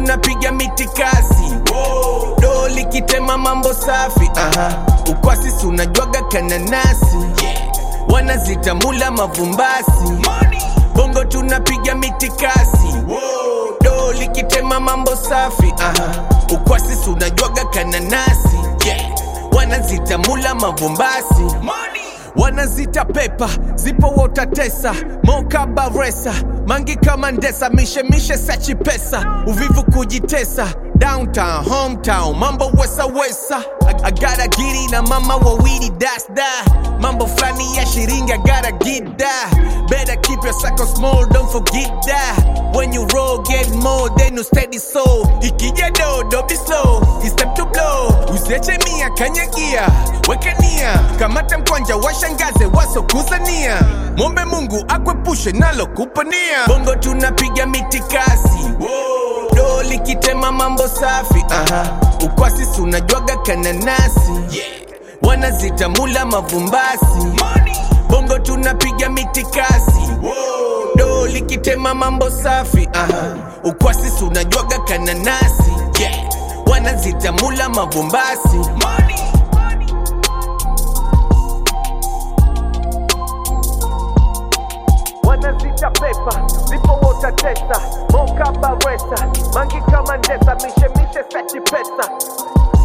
tunapiga mitikasi do likitema mambo safi Aha. ukwasi si unajwaga kananasi wanazitamula mavumbasi bongo tunapiga mitikasi do likitema mambo safi Aha. ukwasi si unajwaga kananasi wanazitamula mavumbasi wanazita pepa zipo wotatesa moka baresa mangi kama ndesa mishemishe sachi pesa uvivu kujitesa downtown hometown mambo wesa wesa agara giri na mama wawili dasda mambo flani ya shiringi agara gida better keep your circle small don't forget that when you roll get more then you steady so ikija dodo be slow it's time to blow usiache mia kanyagia wekania kamata mkwanja washangaze wasokuzania mwombe mungu akwepushe nalo kupania bongo tunapiga mitikasi do likitema mambo safi Aha. ukwasi si unajwaga kananasi wanazitamula mavumbasi bongo tunapiga mitikasi do likitema mambo safi Aha. ukwasi si unajwaga kananasi wanazitamula mavumbasi wanazita pepa zipo wotatesa moka baresa mangi kama ndesa mishemishe sachi pesa